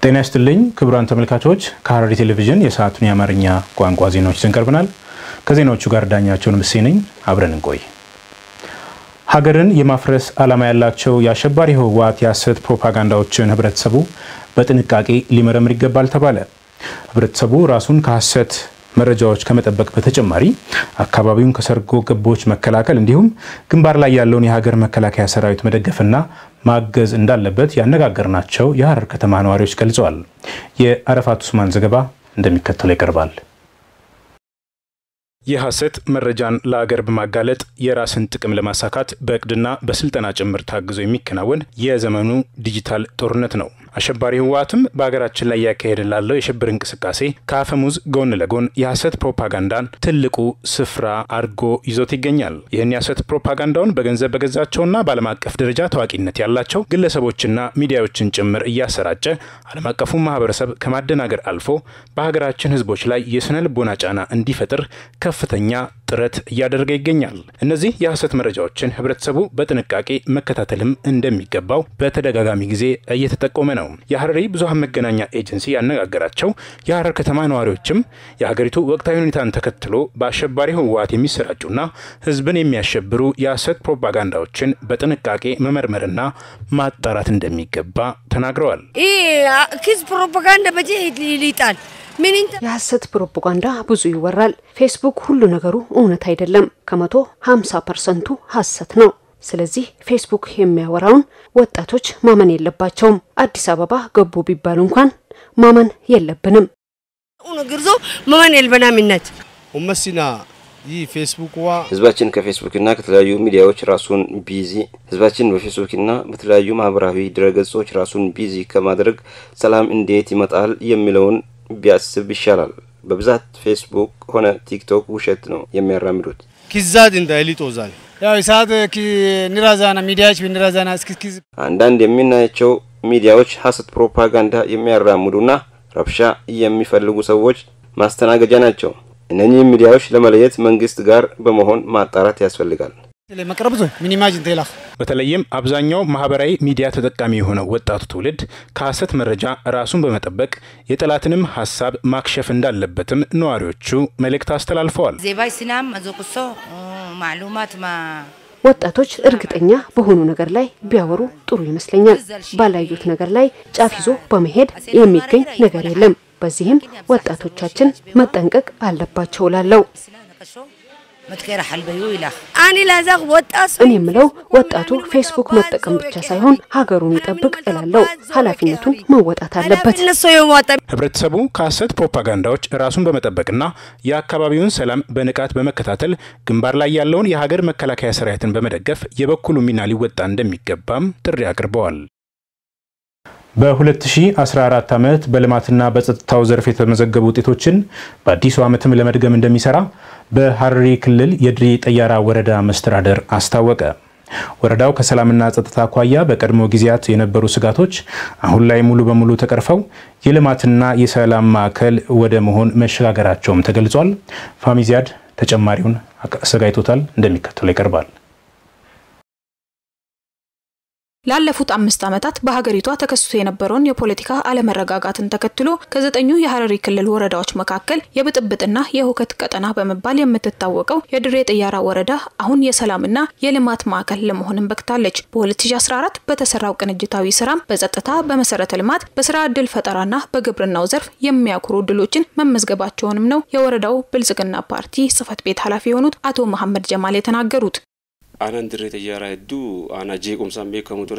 ጤና ይስጥልኝ ክቡራን ተመልካቾች፣ ከሐረሪ ቴሌቪዥን የሰዓቱን የአማርኛ ቋንቋ ዜናዎች ይዘን ቀርበናል። ከዜናዎቹ ጋር ዳኛቸውን ምሴ ነኝ። አብረን እንቆይ። ሀገርን የማፍረስ ዓላማ ያላቸው የአሸባሪ ህወሓት የሐሰት ፕሮፓጋንዳዎችን ህብረተሰቡ በጥንቃቄ ሊመረምር ይገባል ተባለ። ህብረተሰቡ ራሱን ከሐሰት መረጃዎች ከመጠበቅ በተጨማሪ አካባቢውን ከሰርጎ ገቦች መከላከል እንዲሁም ግንባር ላይ ያለውን የሀገር መከላከያ ሰራዊት መደገፍና ማገዝ እንዳለበት ያነጋገርናቸው የሐረር ከተማ ነዋሪዎች ገልጸዋል። የአረፋት ኡስማን ዘገባ እንደሚከተለው ይቀርባል። የሐሰት መረጃን ለአገር በማጋለጥ የራስን ጥቅም ለማሳካት በእቅድና በስልጠና ጭምር ታግዞ የሚከናወን የዘመኑ ዲጂታል ጦርነት ነው። አሸባሪ ህወሓትም በሀገራችን ላይ እያካሄደ ላለው የሽብር እንቅስቃሴ ከአፈሙዝ ጎን ለጎን የሐሰት ፕሮፓጋንዳን ትልቁ ስፍራ አድርጎ ይዞት ይገኛል። ይህን የሐሰት ፕሮፓጋንዳውን በገንዘብ በገዛቸውና በዓለም አቀፍ ደረጃ ታዋቂነት ያላቸው ግለሰቦችና ሚዲያዎችን ጭምር እያሰራጨ ዓለም አቀፉን ማህበረሰብ ከማደናገር አልፎ በሀገራችን ህዝቦች ላይ የስነ ልቦና ጫና እንዲፈጥር ከፍተኛ ጥረት እያደረገ ይገኛል። እነዚህ የሐሰት መረጃዎችን ህብረተሰቡ በጥንቃቄ መከታተልም እንደሚገባው በተደጋጋሚ ጊዜ እየተጠቆመ ነው። የሐረሪ ብዙሃን መገናኛ ኤጀንሲ ያነጋገራቸው የሐረር ከተማ ነዋሪዎችም የሀገሪቱ ወቅታዊ ሁኔታን ተከትሎ በአሸባሪ ህወሓት የሚሰራጩና ህዝብን የሚያሸብሩ የሐሰት ፕሮፓጋንዳዎችን በጥንቃቄ መመርመርና ማጣራት እንደሚገባ ተናግረዋል። ኪስ ፕሮፓጋንዳ በጀ ይጣል የሐሰት ፕሮፓጋንዳ ብዙ ይወራል። ፌስቡክ ሁሉ ነገሩ እውነት አይደለም። ከመቶ 50 ፐርሰንቱ ሐሰት ነው። ስለዚህ ፌስቡክ የሚያወራውን ወጣቶች ማመን የለባቸውም። አዲስ አበባ ገቡ ቢባሉ እንኳን ማመን የለብንም። ግርዞ ማመን የልበናምነት ኡመሲና ይህ ፌስቡክ ዋ ህዝባችን ከፌስቡክና ከተለያዩ ሚዲያዎች ራሱን ቢዚ ህዝባችን በፌስቡክና በተለያዩ ማህበራዊ ድረገጾች ራሱን ቢዚ ከማድረግ ሰላም እንዴት ይመጣል የሚለውን ቢያስብ ይሻላል። በብዛት ፌስቡክ ሆነ ቲክቶክ ውሸት ነው የሚያራምዱት። ኪዛድ እንዳይሊጦዛል ያው ሰዓት ንራዛና ሚዲያዎች ንራዛና እስኪ አንዳንድ የምናያቸው ሚዲያዎች ሀሰት ፕሮፓጋንዳ የሚያራምዱና ረብሻ የሚፈልጉ ሰዎች ማስተናገጃ ናቸው። እነኚህ ሚዲያዎች ለመለየት መንግስት ጋር በመሆን ማጣራት ያስፈልጋል። መቅረብዞ ሚኒማጅ እንተላ በተለይም አብዛኛው ማህበራዊ ሚዲያ ተጠቃሚ የሆነው ወጣቱ ትውልድ ከሐሰት መረጃ ራሱን በመጠበቅ የጠላትንም ሀሳብ ማክሸፍ እንዳለበትም ነዋሪዎቹ መልእክት አስተላልፈዋል። ዜባይ ሲናም መዞቅሶ ማሉማት ማ ወጣቶች እርግጠኛ በሆኑ ነገር ላይ ቢያወሩ ጥሩ ይመስለኛል። ባላዩት ነገር ላይ ጫፍ ይዞ በመሄድ የሚገኝ ነገር የለም። በዚህም ወጣቶቻችን መጠንቀቅ አለባቸው ላለው መትከራ ሐልበዩ ይላል አኒ ላዛቅ ወጣት እኔ የምለው ወጣቱ ፌስቡክ መጠቀም ብቻ ሳይሆን ሀገሩን ይጠብቅ እላለው። ኃላፊነቱን መወጣት አለበት። እነሱ የማወጣ ህብረተሰቡ ከሐሰት ፕሮፓጋንዳዎች ራሱን በመጠበቅና የአካባቢውን ሰላም በንቃት በመከታተል ግንባር ላይ ያለውን የሀገር መከላከያ ሰራዊትን በመደገፍ የበኩሉ ሚና ሊወጣ እንደሚገባም ጥሪ አቅርበዋል። በ2014 ዓመት በልማትና በጸጥታው ዘርፍ የተመዘገቡ ውጤቶችን በአዲሱ ዓመትም ለመድገም እንደሚሰራ በሐረሪ ክልል የድሬ ጠያራ ወረዳ መስተዳደር አስታወቀ። ወረዳው ከሰላምና ጸጥታ አኳያ በቀድሞ ጊዜያት የነበሩ ስጋቶች አሁን ላይ ሙሉ በሙሉ ተቀርፈው የልማትና የሰላም ማዕከል ወደ መሆን መሸጋገራቸውም ተገልጿል። ፋሚዚያድ ተጨማሪውን አዘጋጅቶታል፣ እንደሚከተለው ይቀርባል። ላለፉት አምስት ዓመታት በሀገሪቷ ተከስቶ የነበረውን የፖለቲካ አለመረጋጋትን ተከትሎ ከዘጠኙ የሐረሪ ክልል ወረዳዎች መካከል የብጥብጥና የሁከት ቀጠና በመባል የምትታወቀው የድሬ ጠያራ ወረዳ አሁን የሰላምና የልማት ማዕከል ለመሆንም በቅታለች። በ2014 በተሰራው ቅንጅታዊ ስራም በጸጥታ፣ በመሰረተ ልማት፣ በስራ ዕድል ፈጠራና በግብርናው ዘርፍ የሚያኩሩ ድሎችን መመዝገባቸውንም ነው የወረዳው ብልጽግና ፓርቲ ጽህፈት ቤት ኃላፊ የሆኑት አቶ መሐመድ ጀማል የተናገሩት። አናን ድሬ ጠያራ ሄዱ አና ጄቁምሳን ቤከሙ ቱሬ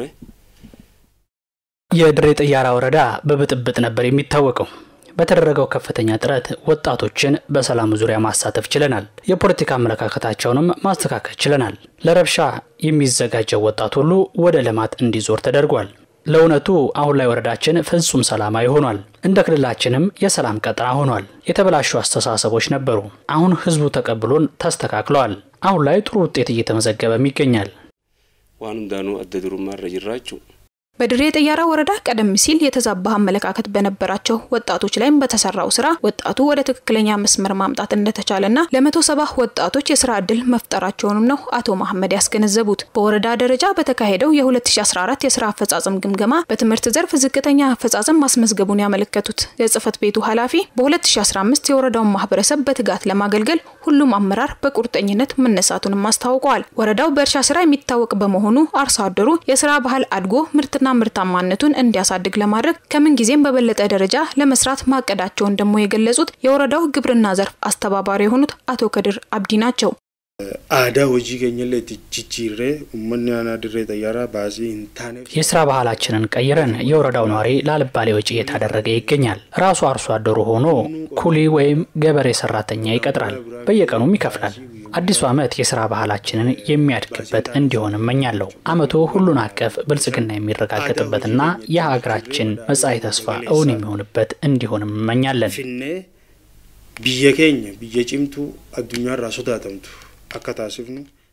የድሬ ጠያራ ወረዳ በብጥብጥ ነበር የሚታወቀው። በተደረገው ከፍተኛ ጥረት ወጣቶችን በሰላም ዙሪያ ማሳተፍ ችለናል። የፖለቲካ አመለካከታቸውንም ማስተካከል ችለናል። ለረብሻ የሚዘጋጀው ወጣት ሁሉ ወደ ልማት እንዲዞር ተደርጓል። ለእውነቱ አሁን ላይ ወረዳችን ፍጹም ሰላማዊ ሆኗል። እንደ ክልላችንም የሰላም ቀጠና ሆኗል። የተበላሹ አስተሳሰቦች ነበሩ። አሁን ህዝቡ ተቀብሎን ተስተካክለዋል። አሁን ላይ ጥሩ ውጤት እየተመዘገበም ይገኛል። ዋን ሁንዳኑ አደ ዱሩማረ ጅራችሁ በድሬ ጠያራ ወረዳ ቀደም ሲል የተዛባ አመለካከት በነበራቸው ወጣቶች ላይም በተሰራው ስራ ወጣቱ ወደ ትክክለኛ መስመር ማምጣት እንደተቻለና ለመቶ ሰባ ወጣቶች የስራ እድል መፍጠራቸውንም ነው አቶ መሐመድ ያስገነዘቡት። በወረዳ ደረጃ በተካሄደው የ2014 የስራ አፈጻጸም ግምገማ በትምህርት ዘርፍ ዝቅተኛ አፈጻጸም ማስመዝገቡን ያመለከቱት የጽህፈት ቤቱ ኃላፊ በ2015 የወረዳውን ማህበረሰብ በትጋት ለማገልገል ሁሉም አመራር በቁርጠኝነት መነሳቱንም አስታውቀዋል። ወረዳው በእርሻ ስራ የሚታወቅ በመሆኑ አርሶ አደሩ የስራ ባህል አድጎ ምርትና ምርታማነቱን እንዲያሳድግ ለማድረግ ከምን ጊዜም በበለጠ ደረጃ ለመስራት ማቀዳቸውን ደግሞ የገለጹት የወረዳው ግብርና ዘርፍ አስተባባሪ የሆኑት አቶ ከድር አብዲ ናቸው። አዳ ሆጂ ገኘለ ጅጅሬ ኡመኒ አና ድሬ ጠያራ ባሲ እንታኔ የስራ ባህላችንን ቀይረን የወረዳው ነዋሪ ላልባሌ ወጪ እየታደረገ ይገኛል። ራሱ አርሶ አደሩ ሆኖ ኩሊ ወይም ገበሬ ሰራተኛ ይቀጥራል፣ በየቀኑም ይከፍላል። አዲሱ ዓመት የስራ ባህላችንን የሚያድግበት እንዲሆን እመኛለሁ። ዓመቱ ሁሉን አቀፍ ብልጽግና የሚረጋገጥበትና የሀገራችን መጻኢ ተስፋ እውን የሚሆንበት እንዲሆን እመኛለን። ፊኔ ብየ ኬኘ ብየ ጭምቱ አዱኛራ ሶዳተምቱ አካታሲፍኑ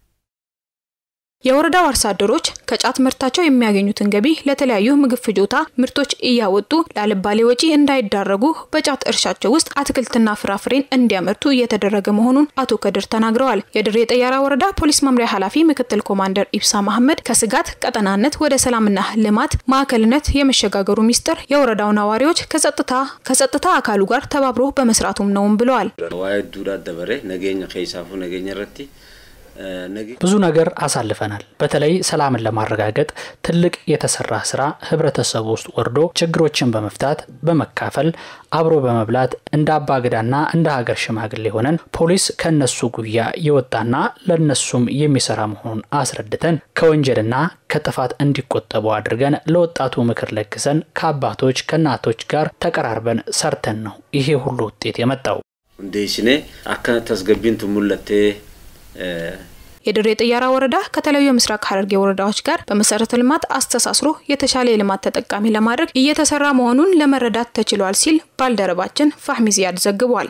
የወረዳው አርሶ አደሮች ከጫት ምርታቸው የሚያገኙትን ገቢ ለተለያዩ ምግብ ፍጆታ ምርቶች እያወጡ ላልባሌ ወጪ እንዳይዳረጉ በጫት እርሻቸው ውስጥ አትክልትና ፍራፍሬን እንዲያመርቱ እየተደረገ መሆኑን አቶ ከድር ተናግረዋል። የድሬ ጠያራ ወረዳ ፖሊስ መምሪያ ኃላፊ ምክትል ኮማንደር ኢብሳ መሐመድ ከስጋት ቀጠናነት ወደ ሰላምና ልማት ማዕከልነት የመሸጋገሩ ሚስጥር የወረዳው ነዋሪዎች ከጸጥታ ከጸጥታ አካሉ ጋር ተባብሮ በመስራቱም ነውም ብለዋል። ዋይ ዱዳ ደበሬ ነገኘ ከይሳፉ ነገኘ ረቲ ብዙ ነገር አሳልፈናል። በተለይ ሰላምን ለማረጋገጥ ትልቅ የተሰራ ስራ ህብረተሰቡ ውስጥ ወርዶ ችግሮችን በመፍታት በመካፈል አብሮ በመብላት እንደ አባገዳና እንደ ሀገር ሽማግሌ ሆነን ፖሊስ ከነሱ ጉያ የወጣና ለነሱም የሚሰራ መሆኑን አስረድተን ከወንጀልና ከጥፋት እንዲቆጠቡ አድርገን ለወጣቱ ምክር ለግሰን ከአባቶች ከእናቶች ጋር ተቀራርበን ሰርተን ነው ይሄ ሁሉ ውጤት የመጣው። እንዴሽኔ አካ ተስገቢን ቱሙለቴ የድሬ ጠያራ ወረዳ ከተለያዩ የምስራቅ ሐረርጌ ወረዳዎች ጋር በመሰረተ ልማት አስተሳስሮ የተሻለ የልማት ተጠቃሚ ለማድረግ እየተሰራ መሆኑን ለመረዳት ተችሏል ሲል ባልደረባችን ፋህሚ ዚያድ ዘግቧል።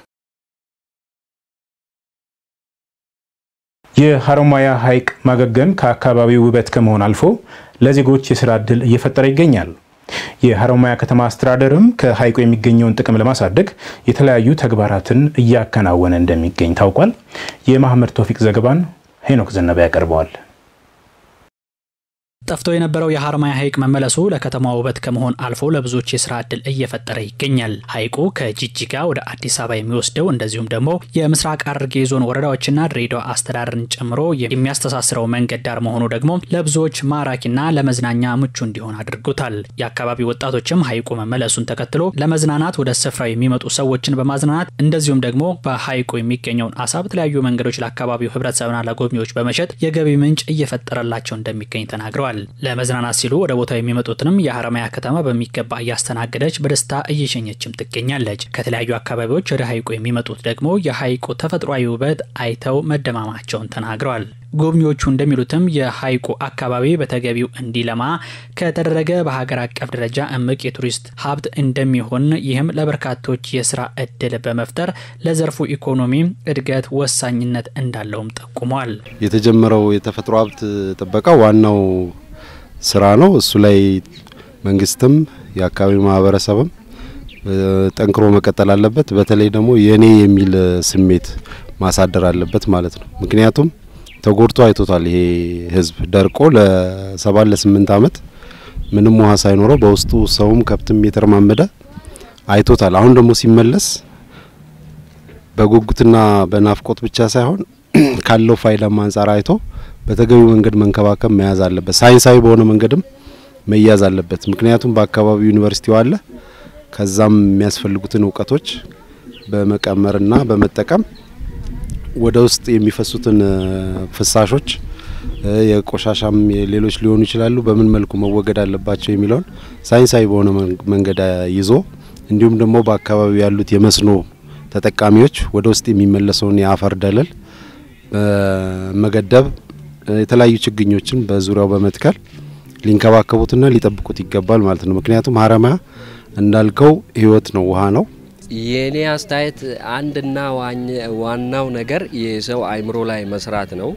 የሀሮማያ ሐይቅ ማገገም ከአካባቢው ውበት ከመሆን አልፎ ለዜጎች የስራ ዕድል እየፈጠረ ይገኛል። የሀሮማያ ከተማ አስተዳደርም ከሐይቁ የሚገኘውን ጥቅም ለማሳደግ የተለያዩ ተግባራትን እያከናወነ እንደሚገኝ ታውቋል። የማህመድ ቶፊቅ ዘገባን ሄኖክ ዘነበ ያቀርበዋል። ጠፍቶ የነበረው የሀሮማያ ሐይቅ መመለሱ ለከተማ ውበት ከመሆን አልፎ ለብዙዎች የስራ ዕድል እየፈጠረ ይገኛል። ሐይቁ ከጂጂጋ ወደ አዲስ አበባ የሚወስደው እንደዚሁም ደግሞ የምስራቅ ሐረርጌ ዞን ወረዳዎችና ድሬዳዋ አስተዳደርን ጨምሮ የሚያስተሳስረው መንገድ ዳር መሆኑ ደግሞ ለብዙዎች ማራኪና ለመዝናኛ ምቹ እንዲሆን አድርጎታል። የአካባቢ ወጣቶችም ሐይቁ መመለሱን ተከትሎ ለመዝናናት ወደ ስፍራው የሚመጡ ሰዎችን በማዝናናት እንደዚሁም ደግሞ በሐይቁ የሚገኘውን አሳ በተለያዩ መንገዶች ለአካባቢው ህብረተሰብና ለጎብኚዎች በመሸጥ የገቢ ምንጭ እየፈጠረላቸው እንደሚገኝ ተናግረዋል። ለመዝናናት ሲሉ ወደ ቦታው የሚመጡትንም የሀረማያ ከተማ በሚገባ እያስተናገደች በደስታ እየሸኘችም ትገኛለች። ከተለያዩ አካባቢዎች ወደ ሐይቁ የሚመጡት ደግሞ የሐይቁ ተፈጥሯዊ ውበት አይተው መደማማቸውን ተናግረዋል። ጎብኚዎቹ እንደሚሉትም የሐይቁ አካባቢ በተገቢው እንዲለማ ከተደረገ በሀገር አቀፍ ደረጃ እምቅ የቱሪስት ሀብት እንደሚሆን ይህም ለበርካቶች የስራ እድል በመፍጠር ለዘርፉ ኢኮኖሚ እድገት ወሳኝነት እንዳለውም ጠቁሟል። የተጀመረው የተፈጥሮ ሀብት ጥበቃ ዋናው ስራ ነው። እሱ ላይ መንግስትም የአካባቢው ማህበረሰብም ጠንክሮ መቀጠል አለበት። በተለይ ደግሞ የኔ የሚል ስሜት ማሳደር አለበት ማለት ነው። ምክንያቱም ተጎድቶ አይቶታል። ይሄ ህዝብ ደርቆ ለሰባት ለስምንት አመት ምንም ውሃ ሳይኖረው በውስጡ ሰውም ከብትም የተረማመደ አይቶታል። አሁን ደግሞ ሲመለስ በጉጉትና በናፍቆት ብቻ ሳይሆን ካለው ፋይዳም አንጻር አይቶ በተገቢው መንገድ መንከባከብ መያዝ አለበት። ሳይንሳዊ በሆነ መንገድም መያዝ አለበት። ምክንያቱም በአካባቢው ዩኒቨርሲቲው አለ። ከዛም የሚያስፈልጉትን እውቀቶች በመቀመርና በመጠቀም ወደ ውስጥ የሚፈሱትን ፍሳሾች የቆሻሻም ሌሎች ሊሆኑ ይችላሉ፣ በምን መልኩ መወገድ አለባቸው የሚለውን ሳይንሳዊ በሆነ መንገድ ይዞ እንዲሁም ደግሞ በአካባቢው ያሉት የመስኖ ተጠቃሚዎች ወደ ውስጥ የሚመለሰውን የአፈር ደለል በመገደብ የተለያዩ ችግኞችን በዙሪያው በመትከል ሊንከባከቡትና ሊጠብቁት ይገባል ማለት ነው። ምክንያቱም ሀረማያ እንዳልከው ህይወት ነው፣ ውሃ ነው። የእኔ አስተያየት አንድና ዋናው ነገር የሰው አይምሮ ላይ መስራት ነው።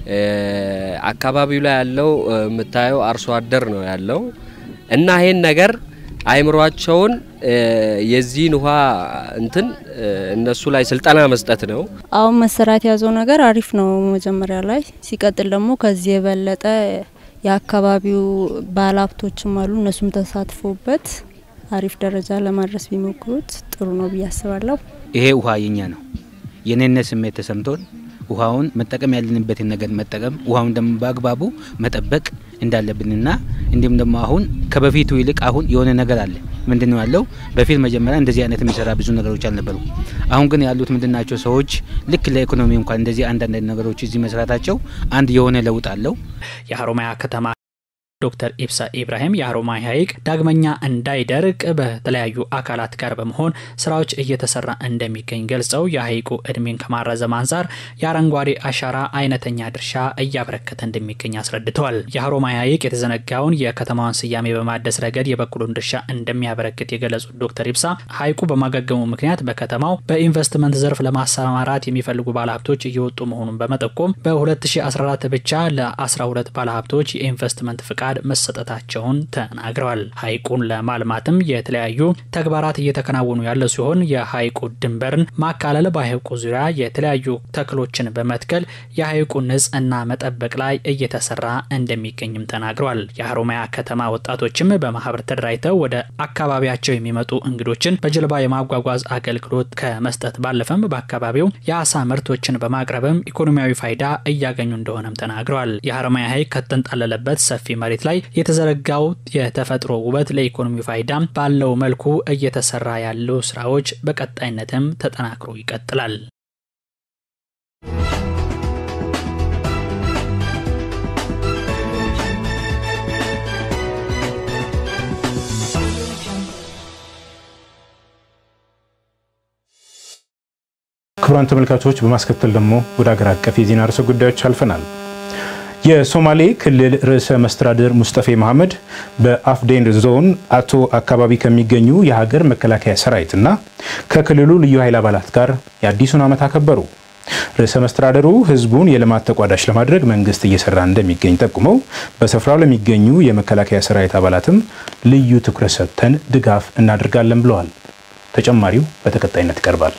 አካባቢው ላይ ያለው የምታየው አርሶ አደር ነው ያለው እና ይሄን ነገር አይምሯቸውን የዚህን ውሃ እንትን እነሱ ላይ ስልጠና መስጠት ነው። አሁን መሰራት የያዘው ነገር አሪፍ ነው መጀመሪያ ላይ። ሲቀጥል ደግሞ ከዚህ የበለጠ የአካባቢው ባለሀብቶችም አሉ እነሱም ተሳትፎበት አሪፍ ደረጃ ለማድረስ ቢሞክሩት ጥሩ ነው ብዬ አስባለሁ። ይሄ ውሃ የኛ ነው። የኔነት ስሜት ተሰምቶን ውሃውን መጠቀም ያለንበትን ነገር መጠቀም ውሃውን ደግሞ በአግባቡ መጠበቅ እንዳለብንና እንዲሁም ደግሞ አሁን ከበፊቱ ይልቅ አሁን የሆነ ነገር አለ። ምንድን ነው ያለው? በፊት መጀመሪያ እንደዚህ አይነት የሚሰራ ብዙ ነገሮች አልነበሩ። አሁን ግን ያሉት ምንድናቸው? ሰዎች ልክ ለኢኮኖሚ እንኳን እንደዚህ አንዳንድ ነገሮች እዚህ መስራታቸው አንድ የሆነ ለውጥ አለው። የሀሮማያ ከተማ ዶክተር ኢብሳ ኢብራሂም የሀሮማያ ሐይቅ ዳግመኛ እንዳይደርቅ በተለያዩ አካላት ጋር በመሆን ስራዎች እየተሰራ እንደሚገኝ ገልጸው የሐይቁ እድሜን ከማራዘም አንጻር የአረንጓዴ አሻራ አይነተኛ ድርሻ እያበረከተ እንደሚገኝ አስረድተዋል። የሀሮማያ ሐይቅ የተዘነጋውን የከተማዋን ስያሜ በማደስ ረገድ የበኩሉን ድርሻ እንደሚያበረክት የገለጹት ዶክተር ኢብሳ ሐይቁ በማገገሙ ምክንያት በከተማው በኢንቨስትመንት ዘርፍ ለማሰማራት የሚፈልጉ ባለሀብቶች እየወጡ መሆኑን በመጠቆም በ2014 ብቻ ለ12 ባለሀብቶች የኢንቨስትመንት ፍቃድ ፈቃድ መሰጠታቸውን ተናግረዋል። ሐይቁን ለማልማትም የተለያዩ ተግባራት እየተከናወኑ ያለ ሲሆን የሐይቁ ድንበርን ማካለል፣ በሐይቁ ዙሪያ የተለያዩ ተክሎችን በመትከል የሐይቁ ንጽህና መጠበቅ ላይ እየተሰራ እንደሚገኝም ተናግረዋል። የሀሮማያ ከተማ ወጣቶችም በማህበር ተደራጅተው ወደ አካባቢያቸው የሚመጡ እንግዶችን በጀልባ የማጓጓዝ አገልግሎት ከመስጠት ባለፈም በአካባቢው የአሳ ምርቶችን በማቅረብም ኢኮኖሚያዊ ፋይዳ እያገኙ እንደሆነም ተናግረዋል። የሀሮማያ ሐይቅ ከተንጣለለበት ሰፊ መሬት ላይ የተዘረጋው የተፈጥሮ ውበት ለኢኮኖሚ ፋይዳ ባለው መልኩ እየተሰራ ያሉ ስራዎች በቀጣይነትም ተጠናክሮ ይቀጥላል። ክቡራን ተመልካቾች በማስከተል ደግሞ ወደ ሀገር አቀፍ የዜና ርዕሰ ጉዳዮች አልፈናል። የሶማሌ ክልል ርዕሰ መስተዳድር ሙስጠፌ መሐመድ በአፍዴን ዞን አቶ አካባቢ ከሚገኙ የሀገር መከላከያ ሰራዊትና ከክልሉ ልዩ ኃይል አባላት ጋር የአዲሱን ዓመት አከበሩ። ርዕሰ መስተዳደሩ ህዝቡን የልማት ተቋዳሽ ለማድረግ መንግስት እየሰራ እንደሚገኝ ጠቁመው በስፍራው ለሚገኙ የመከላከያ ሰራዊት አባላትም ልዩ ትኩረት ሰጥተን ድጋፍ እናደርጋለን ብለዋል። ተጨማሪው በተከታይነት ይቀርባል።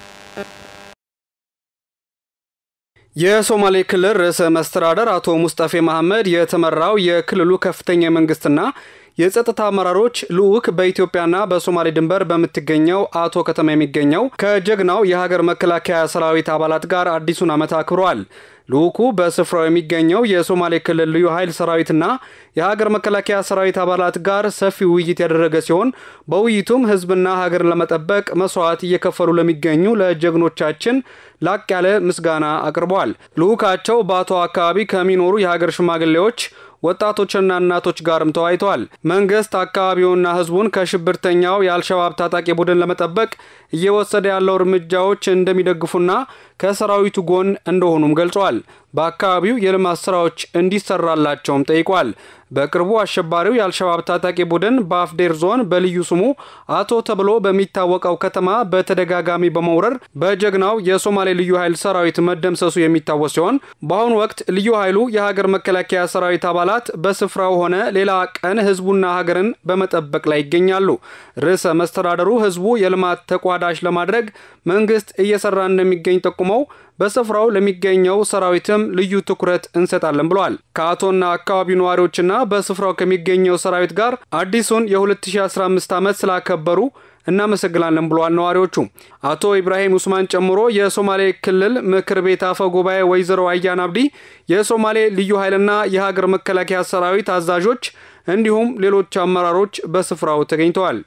የሶማሌ ክልል ርዕሰ መስተዳደር አቶ ሙስጠፌ መሐመድ የተመራው የክልሉ ከፍተኛ የመንግስትና የጸጥታ አመራሮች ልዑክ በኢትዮጵያና በሶማሌ ድንበር በምትገኘው አቶ ከተማ የሚገኘው ከጀግናው የሀገር መከላከያ ሰራዊት አባላት ጋር አዲሱን ዓመት አክብረዋል። ልዑኩ በስፍራው የሚገኘው የሶማሌ ክልል ልዩ ኃይል ሰራዊትና የሀገር መከላከያ ሰራዊት አባላት ጋር ሰፊ ውይይት ያደረገ ሲሆን በውይይቱም ህዝብና ሀገርን ለመጠበቅ መስዋዕት እየከፈሉ ለሚገኙ ለጀግኖቻችን ላቅ ያለ ምስጋና አቅርበዋል። ልዑካቸው በአቶ አካባቢ ከሚኖሩ የሀገር ሽማግሌዎች ወጣቶችና እናቶች ጋርም ተወያይተዋል። መንግስት አካባቢውና ህዝቡን ከሽብርተኛው የአልሸባብ ታጣቂ ቡድን ለመጠበቅ እየወሰደ ያለው እርምጃዎች እንደሚደግፉና ከሰራዊቱ ጎን እንደሆኑም ገልጸዋል። በአካባቢው የልማት ስራዎች እንዲሰራላቸውም ጠይቋል። በቅርቡ አሸባሪው የአልሸባብ ታጣቂ ቡድን በአፍዴር ዞን በልዩ ስሙ አቶ ተብሎ በሚታወቀው ከተማ በተደጋጋሚ በመውረር በጀግናው የሶማሌ ልዩ ኃይል ሰራዊት መደምሰሱ የሚታወስ ሲሆን በአሁኑ ወቅት ልዩ ኃይሉ የሀገር መከላከያ ሰራዊት አባላት በስፍራው ሆነ ሌላ ቀን ህዝቡና ሀገርን በመጠበቅ ላይ ይገኛሉ። ርዕሰ መስተዳደሩ ህዝቡ የልማት ተቋዳሽ ለማድረግ መንግስት እየሰራ እንደሚገኝ ጠቁመው በስፍራው ለሚገኘው ሰራዊትም ልዩ ትኩረት እንሰጣለን ብለዋል። ከአቶና አካባቢው ነዋሪዎችና በስፍራው ከሚገኘው ሰራዊት ጋር አዲሱን የ2015 ዓመት ስላከበሩ እናመሰግናለን ብለዋል ነዋሪዎቹ። አቶ ኢብራሂም ኡስማን ጨምሮ የሶማሌ ክልል ምክር ቤት አፈ ጉባኤ ወይዘሮ አያን አብዲ፣ የሶማሌ ልዩ ኃይልና የሀገር መከላከያ ሰራዊት አዛዦች እንዲሁም ሌሎች አመራሮች በስፍራው ተገኝተዋል።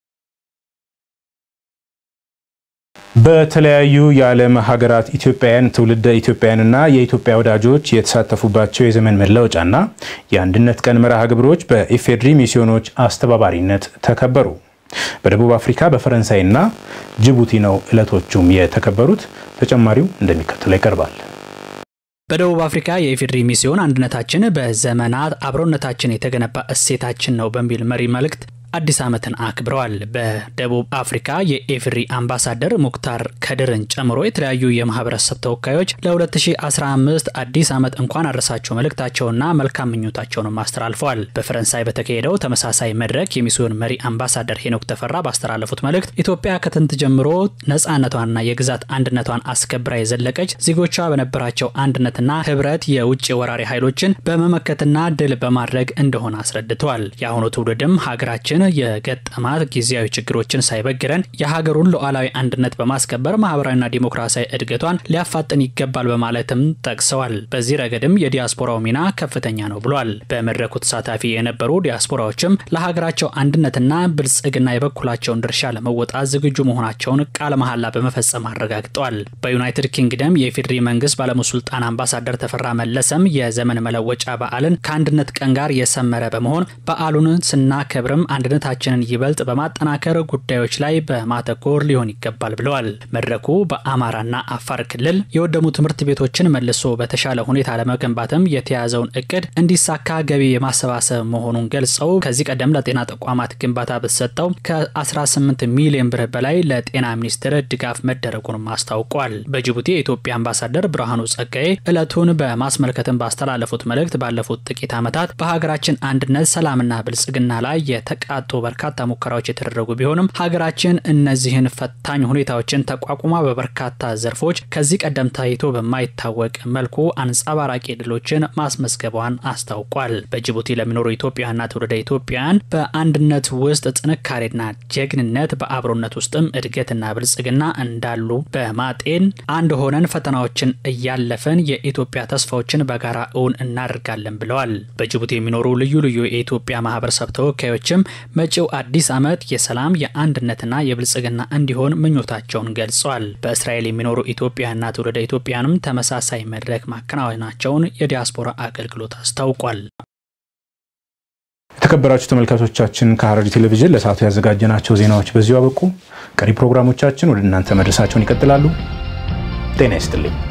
በተለያዩ የዓለም ሀገራት ኢትዮጵያውያን ትውልደ ኢትዮጵያውያንና የኢትዮጵያ ወዳጆች የተሳተፉባቸው የዘመን መለወጫና የአንድነት ቀን መርሃ ግብሮች በኢፌድሪ ሚስዮኖች አስተባባሪነት ተከበሩ። በደቡብ አፍሪካ በፈረንሳይና ጅቡቲ ነው ዕለቶቹም የተከበሩት። ተጨማሪው እንደሚከተለው ይቀርባል። በደቡብ አፍሪካ የኢፌዴሪ ሚስዮን አንድነታችን በዘመናት አብሮነታችን የተገነባ እሴታችን ነው በሚል መሪ መልእክት አዲስ ዓመትን አክብረዋል። በደቡብ አፍሪካ የኤፍሪ አምባሳደር ሙክታር ከድርን ጨምሮ የተለያዩ የማህበረሰብ ተወካዮች ለ2015 አዲስ ዓመት እንኳን አድረሳቸው መልእክታቸውና መልካም ምኞታቸውንም አስተላልፈዋል። በፈረንሳይ በተካሄደው ተመሳሳይ መድረክ የሚስዮን መሪ አምባሳደር ሄኖክ ተፈራ ባስተላለፉት መልእክት ኢትዮጵያ ከጥንት ጀምሮ ነጻነቷንና የግዛት አንድነቷን አስከብራ የዘለቀች ዜጎቿ በነበራቸው አንድነትና ህብረት የውጭ ወራሪ ኃይሎችን በመመከትና ድል በማድረግ እንደሆነ አስረድተዋል። የአሁኑ ትውልድም ሀገራችን የገጠማት ጊዜያዊ ችግሮችን ሳይበግረን የሀገሩን ሉዓላዊ አንድነት በማስከበር ማህበራዊና ዲሞክራሲያዊ እድገቷን ሊያፋጥን ይገባል በማለትም ጠቅሰዋል። በዚህ ረገድም የዲያስፖራው ሚና ከፍተኛ ነው ብሏል። በመድረኩ ተሳታፊ የነበሩ ዲያስፖራዎችም ለሀገራቸው አንድነትና ብልጽግና የበኩላቸውን ድርሻ ለመወጣት ዝግጁ መሆናቸውን ቃለ መሐላ በመፈጸም አረጋግጠዋል። በዩናይትድ ኪንግደም የኢፌዴሪ መንግስት ባለሙስልጣን አምባሳደር ተፈራ መለሰም የዘመን መለወጫ በዓልን ከአንድነት ቀን ጋር የሰመረ በመሆን በዓሉን ስናከብርም አንድነታችንን ይበልጥ በማጠናከር ጉዳዮች ላይ በማተኮር ሊሆን ይገባል ብለዋል። መድረኩ በአማራና አፋር ክልል የወደሙ ትምህርት ቤቶችን መልሶ በተሻለ ሁኔታ ለመገንባትም የተያዘውን እቅድ እንዲሳካ ገቢ የማሰባሰብ መሆኑን ገልጸው ከዚህ ቀደም ለጤና ተቋማት ግንባታ በተሰጠው ከ18 ሚሊዮን ብር በላይ ለጤና ሚኒስቴር ድጋፍ መደረጉንም አስታውቋል። በጅቡቲ የኢትዮጵያ አምባሳደር ብርሃኑ ጸጋዬ ዕለቱን በማስመልከትም ባስተላለፉት መልእክት ባለፉት ጥቂት ዓመታት በሀገራችን አንድነት፣ ሰላምና ብልጽግና ላይ የተቃጡ በርካታ ሙከራዎች የተደረጉ ቢሆንም ሀገራችን እነዚህን ፈታኝ ሁኔታዎችን ተቋቁማ በበርካታ ዘርፎች ከዚህ ቀደም ታይቶ በማይታወቅ መልኩ አንጸባራቂ ድሎችን ማስመዝገቧን አስታውቋል። በጅቡቲ ለሚኖሩ ኢትዮጵያውያንና ትውልደ ኢትዮጵያውያን በአንድነት ውስጥ ጥንካሬና ጀግንነት፣ በአብሮነት ውስጥም እድገትና ብልጽግና እንዳሉ በማጤን አንድ ሆነን ፈተናዎችን እያለፈን የኢትዮጵያ ተስፋዎችን በጋራ እውን እናደርጋለን ብለዋል። በጅቡቲ የሚኖሩ ልዩ ልዩ የኢትዮጵያ ማህበረሰብ ተወካዮችም መጪው አዲስ ዓመት የሰላም የአንድነትና የብልጽግና እንዲሆን ምኞታቸውን ገልጸዋል። በእስራኤል የሚኖሩ ኢትዮጵያና ትውልደ ኢትዮጵያንም ተመሳሳይ መድረክ ማከናወናቸውን የዲያስፖራ አገልግሎት አስታውቋል። የተከበራችሁ ተመልካቾቻችን ከሐረሪ ቴሌቪዥን ለሰዓቱ ያዘጋጀናቸው ዜናዎች በዚሁ አበቁ። ቀሪ ፕሮግራሞቻችን ወደ እናንተ መድረሳቸውን ይቀጥላሉ። ጤና ይስጥልኝ።